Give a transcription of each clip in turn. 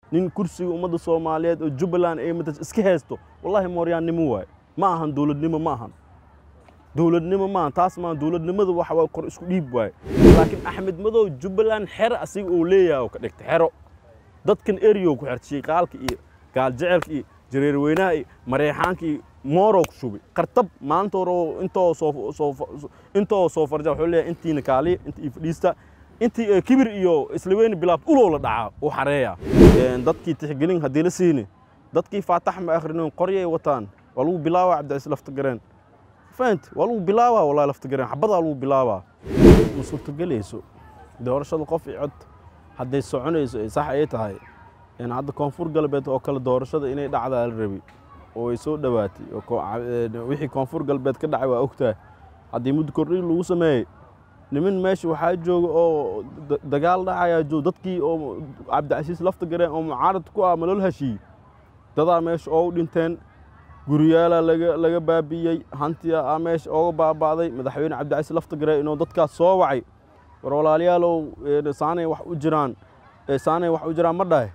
nin kursiga ummadda soomaaliyeed oo jubbaland ay matas iska haysto wallaahi mooryaannimo waaye ma ahan dowladnimo ma ahan dowladnimo maahan taas maahan dowladnimada waxa waa kor isku dhiib waaye laakiin axmed madow jubbaland xero asiga uu leeyahay oo ka dhigta xero dadkan eriyow ku xirta shiiqaalka iyo gaaljecelka iyo jareerweynaha iyo mareexaanka iyo moorow ku shubay qartab maanta hore oo intoo soo soo intoo soo farja wuxuu leeyahay intiina kaaliya inta ii fadhiista intii kibir iyo islaweyni bilaab ulow la dhacaa uu xareeya dadkii tixgelin haddii la siini dadkii faatax ma akhrinin qoryay wataan waa lagu bilaabaa cabdicasiis laftagareen fahant waa lagu bilaabaa wallahi laftagareen xabadaa lagu bilaabaa ma suurtogelayso doorashada qof iyo cod hadday soconayso ay sax ay tahay hadda koonfur galbeed oo kale doorashada inay dhacdaa la rabi oo ay soo dhowaatay wixii koonfur galbeed ka dhacay waa ogtahay haddii muddo kordhin lagu sameeyey niman meesha waxaa jooga oo dagaal dhacayaa joog dadkii oo cabdicasiis lafta gareen oo mucaarad ku ah malol heshiiyey dadaa meesha oogu dhinteen guryaalaa laga laga baabi'iyey hantiya aa meesha ooga baaba'day madaxweyne cabdicasiis lafta gareen inuu dadkaas soo wacay war walaalayaalow saanay wax u jiraan saanay wax u jiraan ma dhahe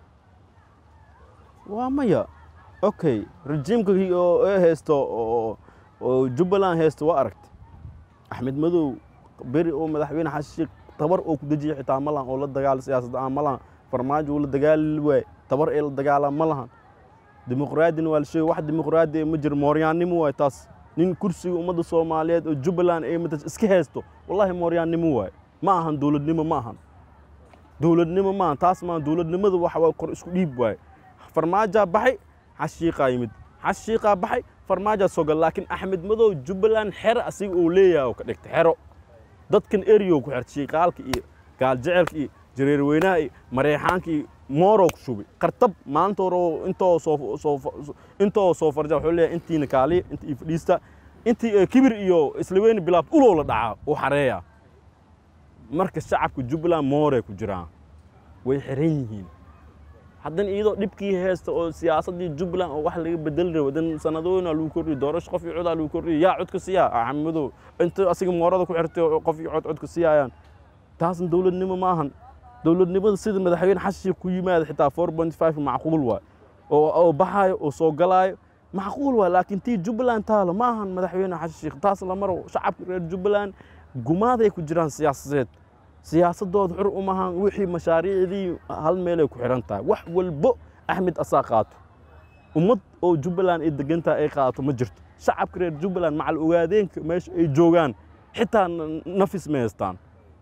waa maya okay rejiimka oo ee haysto oo jubbaland haysto waa aragtay axmed madow beri oo madaxweyne xasan sheekh tabar oo ku dejiya xitaa ma lahan oo la dagaala siyaasadda aan ma lahan farmaajo uu la dagaali waay tabar ee la dagaalaa ma lahan dimuqraadina waa la sheegay wax dimuqraadi ma jiro mooryaannimo waay taas nin kursiga ummadda soomaaliyeed oo jubbaland ay matas iska haysto wallaahi mooryaannimo waay ma ahan dowladnimo ma ahan dowladnimo maahan taas maahan dowladnimada waxa waa kor isku dhiib waaye farmaajaa baxay xashiiqaa yimid xashiiqaa baxay farmaajaa sogal laakiin axmed madow jubbaland xero asiga uu leeyahay oo ka dhigta xero dadkan eriyow ku xirta shiiqaalka iyo gaaljecelka iyo jareerweynaha iyo mareexaanka iyo moorow ku shubay qartab maanta hore oo intoo soo soo intoo soo farja wuxuu leeyahay intiina kaaliya inta ii fadhiista intii kibir iyo islaweyni bilaab ulow la dhacaa uu xareeya marka shacabka jubbaland mooray ku jiraan way xiran yihiin haddana iyadoo dhibkii haysta oo siyaasaddii jubbaland oo wax laga bedeli rabo dan sanadooyina lagu kordhiyo doorasho qof iyo codaa lagu kordhiyo yaa codka siiyaa axmed madow inta asiga moorada ku xirtay qof iyo cod codka siiyayaan taasna dowladnimo ma ahan dowladnimada sida madaxweyne xasan sheekh ku yimaada xitaa four point five macquul waay oo oo baxaayo oo soo galaayo macquul waay laakiin tii jubbaland taalo ma ahan madaxweyne xasan sheekh taas la maro shacabka reer jubbaland gumaaday ku jiraan siyaasadeed siyaasadooda xur umahan wixii mashaariicdii hal meelay ku xihan tahay wax walbo axmed asaa qaato ummad oo jubbaland ay degantaha ay qaato ma jirto shacabka reer jubbaland macal ogaadeenka meesha ay joogaan xitaa nafis ma haystaan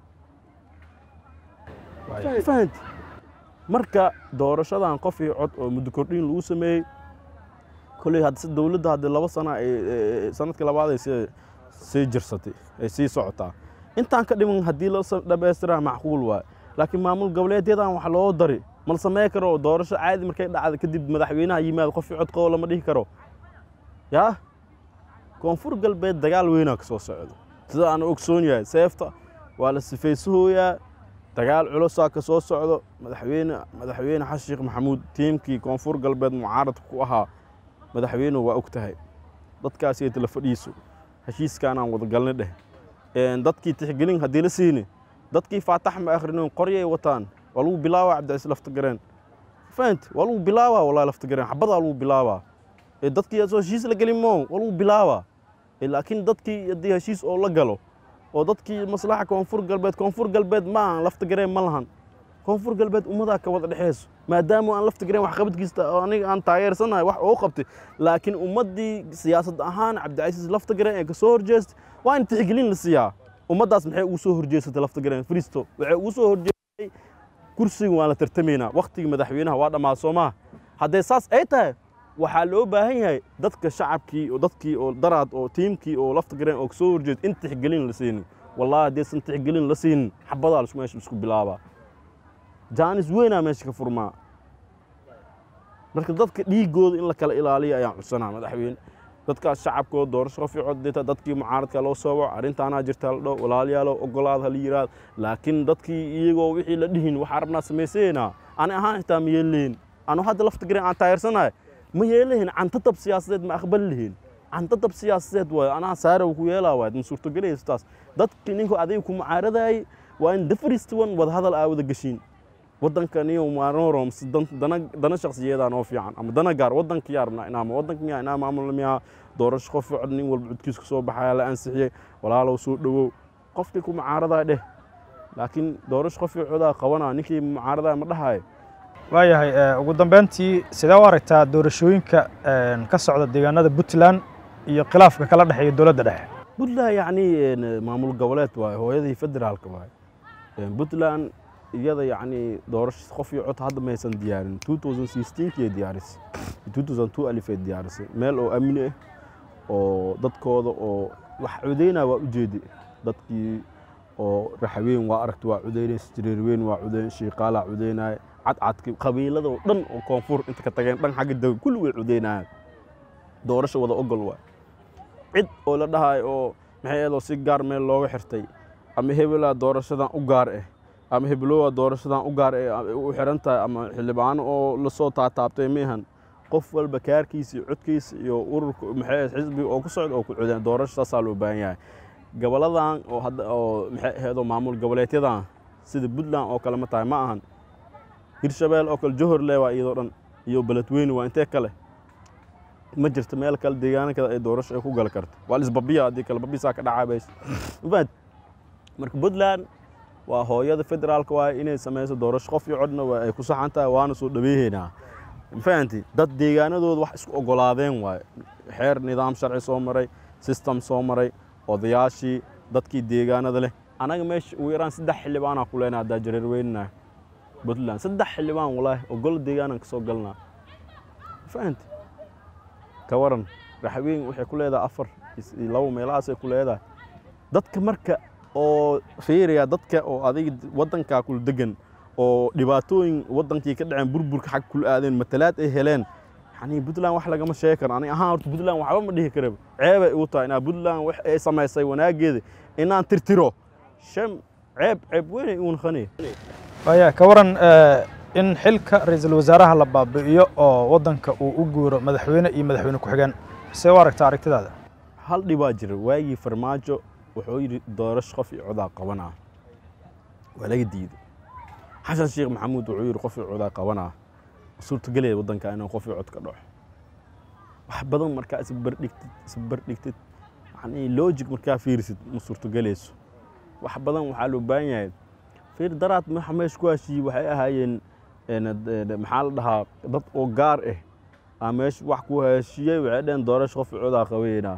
fahanti marka doorashadan qof iyo cod oo muddo kordhin lagu sameeyey kolley hadse dowladda haddii laba sana ay sanadkii labaad ay sii sii jirsatay ay sii socotaa intaan ka dhiman haddii la dhamaystiraa macquul waay laakiin maamul goboleedyadan wax loo dari mal samey karo doorasho caadi markay dhacda kadib madaxweynaha yimaado qof cod qabo lama dhihi karo yaa koonfur galbeed dagaal weynaa ka soo socdo sida aan ogsoon yahay seefta waa la sifaysuhooyaa dagaal culusaa ka soo socdo madaxweyne madaxweyne xasan sheekh maxamuud tiimkii koonfur galbeed mucaaradka ku ahaa madaxweynuhu waa og tahay dadkaas iyo tala fadhiiso heshiiskaanaan wadagalna dheh dadkii tixgelin haddii la siini dadkii faatax ma akhrinin qoryay wataan waa lagu bilaabaa cabdicasiis laftagareen fahant waa lagu bilaabaa wallahi laftagareen xabadaa lagu bilaabaa dadkii soo heshiis la gelin moo waa lagu bilaabaa laakiin dadkii haddii heshiis oo la galo oo dadkii maslaxa koonfur galbeed koonfur galbeed ma ahan laftagareen ma lahan koonfur galbeed ummadaa ka wada dhexeyso maadaama aan laftagareen wax qabadkiista aniga aan taageersanahay wax oo qabtay laakiin ummaddii siyaasad ahaan cabdicasiis laftagareen ee ka soo horjeestay waa in tixgelin la siiyaa ummaddaas maxay ugu soo horjeesatay laftagareen fristo waxay ugu soo horjeestay kursiga waan la tartamaynaa wakhtigii madaxweynaha waa dhammaad soo maha haddee saas ay tahay waxaa loo baahan yahay dadka shacabkii oo dadkii oo daraad oo tiimkii oo laftagareen oo kasoo horjeeda in tixgelin la siinin wallahi haddaysan tixgelin la siinin xabadaa meesha isku bilaabaa jaanis weynaa meesha ka furmaa marka dadka dhiigooda in la kala ilaaliyo ayaan cudsanaa madaxweyne dadkaas shacabkooda doorasho qof cod dita dadkii mucaaradka loo soo waco arrintaanaa jirta la dho walaalayaalo ogolaad hala yiraahdo laakiin dadkii iyagoo wixii la dhihin waxaa rabnaa samaysaynaa ani ahaan xitaa ma yeelahin anu hadda laftagareen aan taageersanahay ma yeelahin cantatab siyaasadeed ma aqbali lihin cantatab siyaasadeed waayo anaa saarow ku yeelaa waay ma suurtogelayso taas dadkii ninkuu adiga ku mucaaradayay waa in the first one wada hadal aa wada geshiin waddankaniyo maanorom dana dana shakhsiyadaa noo fiican ama dana gaar waddanka yaa rabnaa inaama waddanka miyaa inaa maamulna miyaa doorasho qof cod nin walba codkiiska soo baxaya la ansixiyey walaalow soo dhowow qofkii ku mucaaradaa dheh laakiin doorasho qofkii codaa qabanaa ninkii mucaaradaa ma dhahayo waayahay ugu dambeyntii sidee u aragtaa doorashooyinka ka socda deegaanada puntland iyo khilaafka kala dhexeeya dowladda dhexe puntland yacni maamul goboleed waaye hooyadii federaalka waaye puntland iyada yacni doorasho qof iyo cod hadda maysan diyaarin two thousand sixteenkii diyaarisay two thousand two alifay diyaarisay meel oo amni ah oo dadkooda oo wax codeynaa waa ujeedi dadkii oo raxweyn waa aragti waa codeynaysa jareerweyn waa codeyn shiiqaalaa codeynaya cadcadki qabiilada oo dhan oo koonfur inta ka tageen dhan xagga dega kulli way codeynayaan doorasho wada ogol waay cid oo la dhahayo oo maxay eedoo si gaar meel looga xirtay ama hebelaa doorashadan u gaar ah ama hebelowaa doorashadan u gaar ah u xiran tahay ama xildhibaano oo lasoo taataabtay miihan qof walba kaarkiisa iyo codkiisa iyo ururka maxay xisbiga oo ku socda oo ku codeen doorasho saasaa loo baahan yahay goboladan oo hadda oo maxay ahaydoo maamul goboleedyadan sida puntland oo kale ma tahay ma ahan hirshabeel oo kale johorle waa iyadoo dhan iyo beledweyne waa intee kale ma jirto meel kale deegaano kale ay doorasho ay ku gali karto waa lisbabiya haddii kale babisaa ka dhacaabays mafaad marka puntland waa hooyada federaalka waaye inay samayso doorasho qof iyo codna waa ay ku saxan tahay waana soo dhaweeheynaa mafahanti dad deegaanadooda wax isku ogolaadeen waaye xeer nidaam sharci soo maray system soo maray odayaashii dadkii deegaanada leh anaga meesha ugu yaraan saddex xildhibaanaa ku leenaa haddaa jareer weynanaa puntland saddex xildhibaan walaahi oo gol deegaanan ka soo galnaa fahanti ka waran raxweyn waxay ku leedahay afar labo meelahaasay ku leedahay dadka marka oo fiiriya dadka oo adiga waddankaa kula degan oo dhibaatooyin waddankii ka dhaceen burburka xag kula aadeen matalaad ay heleen yani puntland wax lagama sheegi karo ani ahaan horta puntland waxba ma dhihi karaba ceebay igu tahay inaa puntland wax ay samaysay wanaageeda inaan tirtiro shan ceeb ceeb weynay igu naqanaya waaya ka waran in xilka ra-iisul wasaaraha la baabi'iyo oo waddanka uu u guuro madaxweyne iyo madaxweyne ku-xigeen see u aragtaa aragtidaada hal dhibaa jira waagii farmaajo wuxuu yidhi doorasho qof iyo codaa qabanaa waa laga diiday xasan sheekh maxamuud wuxuu yidhi qof iyo codaa qabanaa suurtagelaya waddanka inuu qof iyo cod ka dhaco wax badan markaa isbarbardhigtid isbarbardhigtid yani logic markaa fiirisid ma suurtagelayso wax badan waxaa loo baahan yahay fiir daraad waxa meesha ku heshiiyey waxay ahaayeen maxaa la dhahaa dad oo gaar ah aa meesha wax ku heshiiyey waxay dhaheen doorasho qof iyo codaa qabaynaa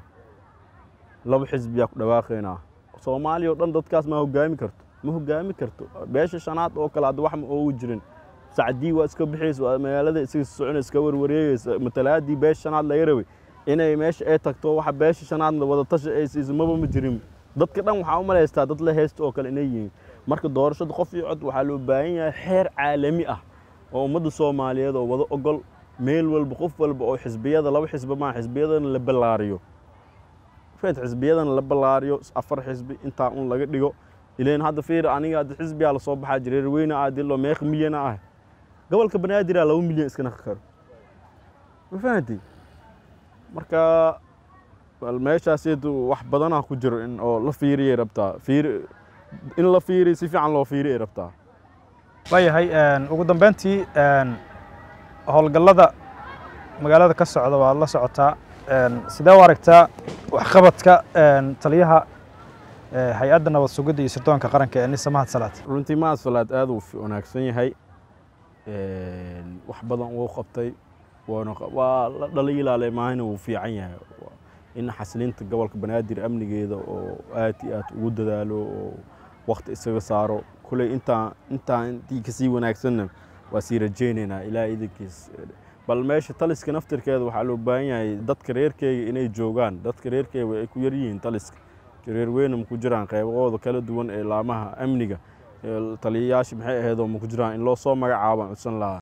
laba xisbiyaa ku dhawaaqaynaa soomaaliya oo dhan dadkaas ma hogaami karto ma hogaami karto beesha shanaad oo kale hadda wax ma oogu jirin sacdii waa iska bixaysa waa magaalada isaga socona iska warwareegaysa matalaadii beesha shanaad laga rabay inay meesha ay tagto waxa beesha shanaadna wadatashi ay siiso maba ma jirin dadka dhan waxaa u malaystaa dad la heysta oo kale inay yihiin marka doorashada qof iyo cod waxaa loo baahan yahay xeer caalami ah oo ummadda soomaaliyeed oo wada ogol meel walba qof walba oo xisbiyada laba xisbi maa xisbiyadana la ballaariyo fed xisbiyadana la ballaariyo afar xisbi intaa un laga dhigo ileen hadda fiir aniga hadda xisbiyaa lasoo baxaa jireer weyne ah dilo meeq milyana ah gobolka banaadir laba milyan iska naqi karo ma fahanti marka meeshaas wax badanaa ku jiro in oo la fiiriyay rabtaa fiir in la fiiriy si fiican loo fiiriyay rabtaa waayahay ugu dambeyntii howlgallada magaalada ka socda waad la socotaa sidee u aragtaa waxqabadka taliyaha hay-adda nabad sugidda iyo sirdoonka qaranka ee nisa mahad salaad runtii mahad salaad aad uu wanaagsan yahay wax badan uu qabtay waa la dhaliilaalay maahina wuu fiican yahay in xasilinta gobolka banaadir amnigeeda oo aad iyo aad ugu dadaalo oo wakti isaga saaro kuley intaa intaa intii kasii wanaagsanna waa sii rajaynaynaa ilaa idinkiis bal meesha taliska naftirkeeda waxaa loo baahan yahay dadka reerkeyga inay joogaan dadka reerkeyga ay ku yar yihiin taliska reer weyne ma ku jiraan qeybahooda kala duwan ee laamaha amniga taliyayaasha maxay ahaydoo ma ku jiraan in loo soo magacaabaan codsan lahaa